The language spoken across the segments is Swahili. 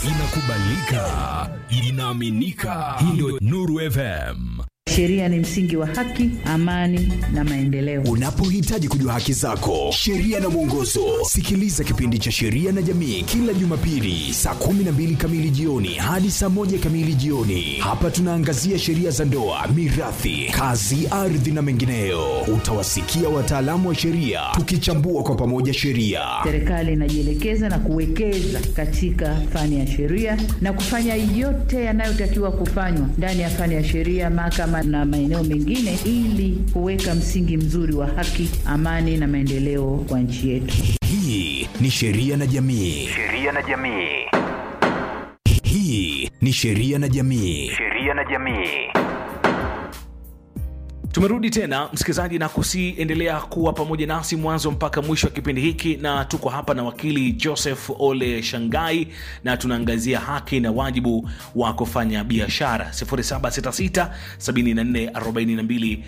inakubalika, inaaminika. Hii ndio Nuru FM. Sheria ni msingi wa haki, amani na maendeleo. Unapohitaji kujua haki zako, sheria na mwongozo, sikiliza kipindi cha Sheria na Jamii kila Jumapili saa 12 kamili jioni hadi saa moja kamili jioni. Hapa tunaangazia sheria za ndoa, mirathi, kazi, ardhi na mengineyo. Utawasikia wataalamu wa sheria tukichambua kwa pamoja sheria. Serikali inajielekeza na kuwekeza katika fani ya sheria na kufanya yote yanayotakiwa kufanywa ndani ya fani ya sheria, mahakama na maeneo mengine, ili kuweka msingi mzuri wa haki, amani na maendeleo kwa nchi yetu. Hii ni Sheria na Jamii. Sheria na jamii. Hii ni Sheria na Jamii. Sheria na jamii. Tumerudi tena msikilizaji, na kusiendelea kuwa pamoja nasi mwanzo mpaka mwisho wa kipindi hiki, na tuko hapa na wakili Joseph Ole Shangai na tunaangazia haki na wajibu wa kufanya biashara. 0766 74 42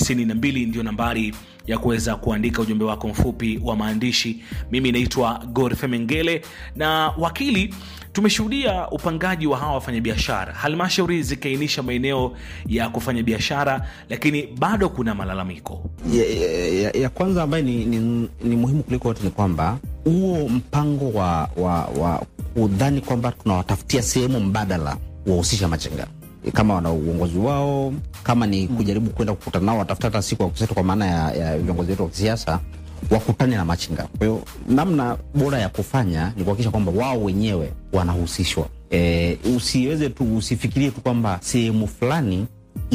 92 ndio nambari ya kuweza kuandika ujumbe wako mfupi wa maandishi. Mimi naitwa Godfrey Mengele na wakili tumeshuhudia upangaji wa hawa wafanyabiashara, halmashauri zikiainisha maeneo ya kufanya biashara, lakini bado kuna malalamiko. ya, ya, ya, ya kwanza ambayo ni, ni, ni muhimu kuliko yote ni kwamba huo mpango wa, wa, wa kudhani kwamba tunawatafutia sehemu mbadala wahusisha machinga kama wana uongozi wao, kama ni kujaribu kwenda kukutana nao, watafuta hata siku ya kuseto, kwa maana ya, ya viongozi wetu wa kisiasa wakutane na machinga. Kwa hiyo namna bora ya kufanya ni kuhakikisha kwamba wao wenyewe wanahusishwa. E, usiweze tu usifikirie tu kwamba sehemu fulani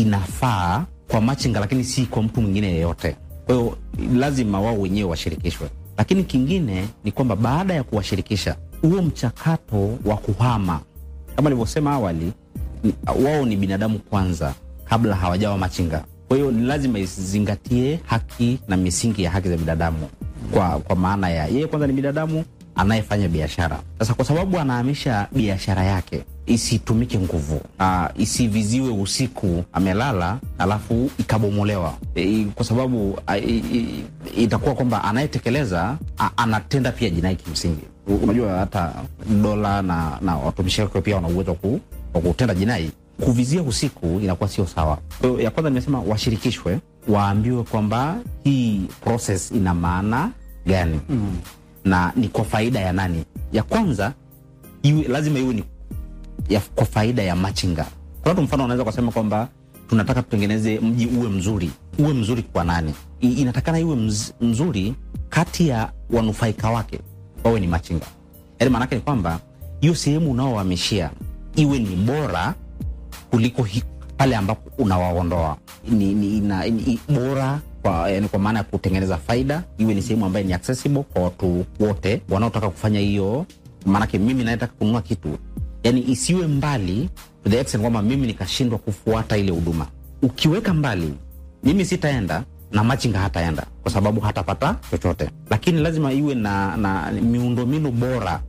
inafaa kwa machinga lakini si kwa mtu mwingine yeyote. Kwa hiyo lazima wao wenyewe washirikishwe, lakini kingine ni kwamba baada ya kuwashirikisha, huo mchakato wa kuhama kama nilivyosema awali, ni- wao ni binadamu kwanza kabla hawajawa machinga. Kwa hiyo ni lazima izingatie haki na misingi ya haki za binadamu, kwa, kwa maana ya yeye kwanza ni binadamu anayefanya biashara. Sasa kwa sababu anahamisha biashara yake isitumike nguvu, ah, isiviziwe usiku amelala alafu ikabomolewa e, kwa sababu ah, i- i- itakuwa kwamba anayetekeleza ah, anatenda pia jinai kimsingi. Unajua hata dola na, na watumishi wake pia wana uwezo wa ku- wa kutenda jinai. Kuvizia usiku inakuwa sio sawa. Kwa hiyo ya kwanza nimesema washirikishwe, waambiwe kwamba hii process ina maana gani mm. na ni kwa faida ya nani. Ya kwanza iwe, lazima iwe ni ya, kwa faida ya machinga. Kwa watu mfano wanaweza kusema kwamba tunataka tutengeneze mji uwe mzuri. Uwe mzuri kwa nani? I, inatakana iwe mz, mzuri kati ya wanufaika wake wawe ni machinga. Yaani maanake ni kwamba hiyo sehemu unaohamishia iwe ni bora kuliko hi, pale ambapo unawaondoa ni, ni, ina, ni bora kwa, yani kwa maana ya kutengeneza faida, iwe ni sehemu ambayo ni accessible kwa watu wote wanaotaka kufanya hiyo. Maanake mimi naetaka kununua kitu, yani isiwe mbali to the extent kwamba mimi nikashindwa kufuata ile huduma. Ukiweka mbali, mimi sitaenda na machinga hataenda kwa sababu hatapata chochote, lakini lazima iwe na, na miundombinu bora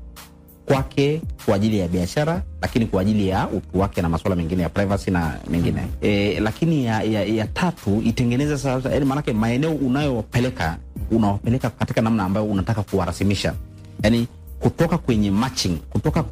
kwake kwa ajili ya biashara, lakini kwa ajili ya utu wake na masuala mengine ya privacy na mengine e, lakini ya, ya, ya tatu itengeneze sasa, yani maanake maeneo unayopeleka unawapeleka katika namna ambayo unataka kuwarasimisha, yani kutoka kwenye matching, kutoka